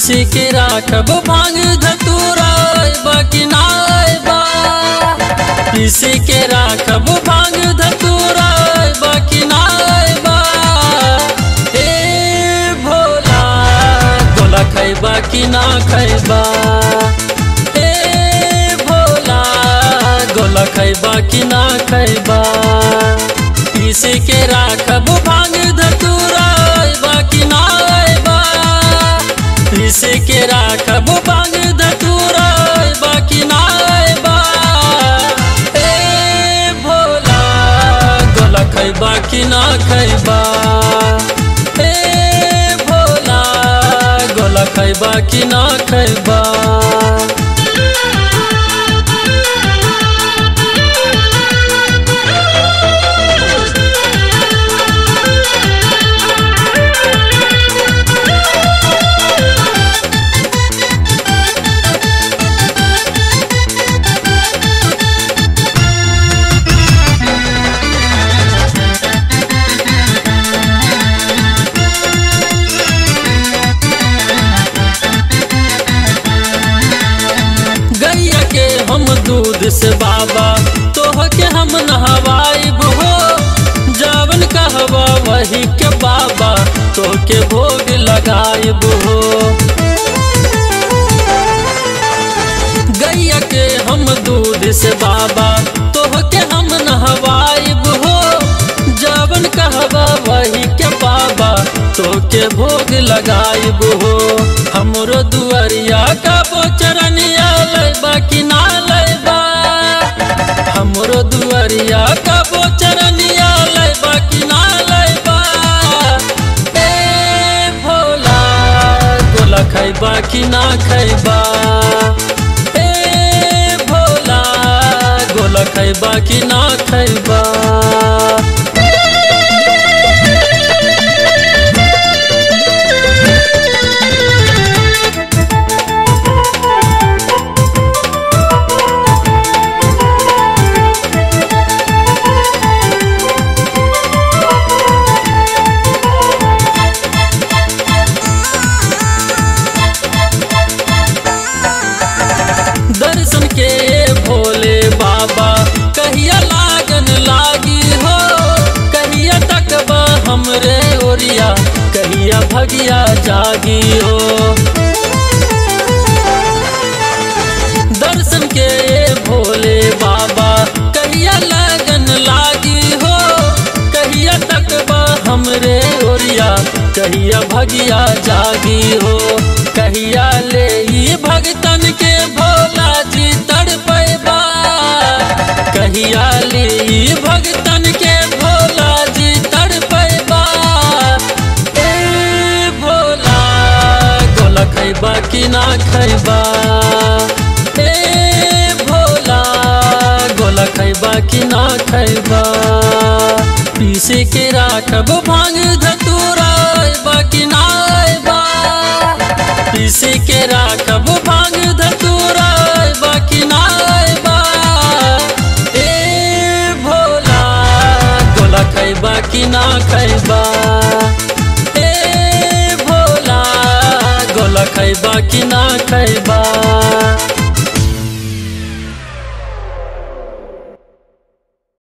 पीसी के राखब भांग धतूरा बाकी नाय बा पीसी के राखब भांग धतूरा बाकी नाय बा ए भोला गोला खैबा कि ना खैबा ए भोला गोला खैबा कि ना खैबा पीसी के राखब भांग धतूरा बाकी नाय बा पीसी के राखब भांग धतूरा बाकी नाय बा ए भोला गोला खैबा कि ना खैबा ए भोला गोला खैबा कि ना खैबा गैया के हम दूध से बाबा तोह के हम नहवाइब हो जावन कहबा वही के बाबा तो के भोग लगाइब हो गैया के हम दूध से बाबा तोह के हम नहवाइब हो जावन कहबा वही के बाबा तो के भोग लगाइब हो हमरो दुआरिया का बोचरनिया लैबा कि ना लैबा हमरो दुआरिया का बोचरनिया लैबा कि ना लैबा ए भोला गोला खैबा कि ना खैबा ए भोला गोला खैबा कि ना खैबा दर्शन के भोले बाबा कहिया लागन लागी हो कहिया तकबा हमरे ओरिया कहिया भगिया जागी हो दर्शन के भोले बाबा कहिया लगन लागी हो कहिया तकबा हमरे ओरिया कहिया भगिया जागी हो कहिया ले ई भगतन के भोला जी तड़पैबा कहिया ले ई भगतन के भोला जी तड़पैबा ए भोला गोला खैबा कि ना खैबा ए भोला गोला खैबा कि ना खैबा पीसे के राखब भांग धतूरा बाकी ना बा पीसे के राखब भांग धतूरा बाकी ना बा ए भोला गोला खैबा कि ना खैबा ए भोला गोला खैबा कि ना खैबा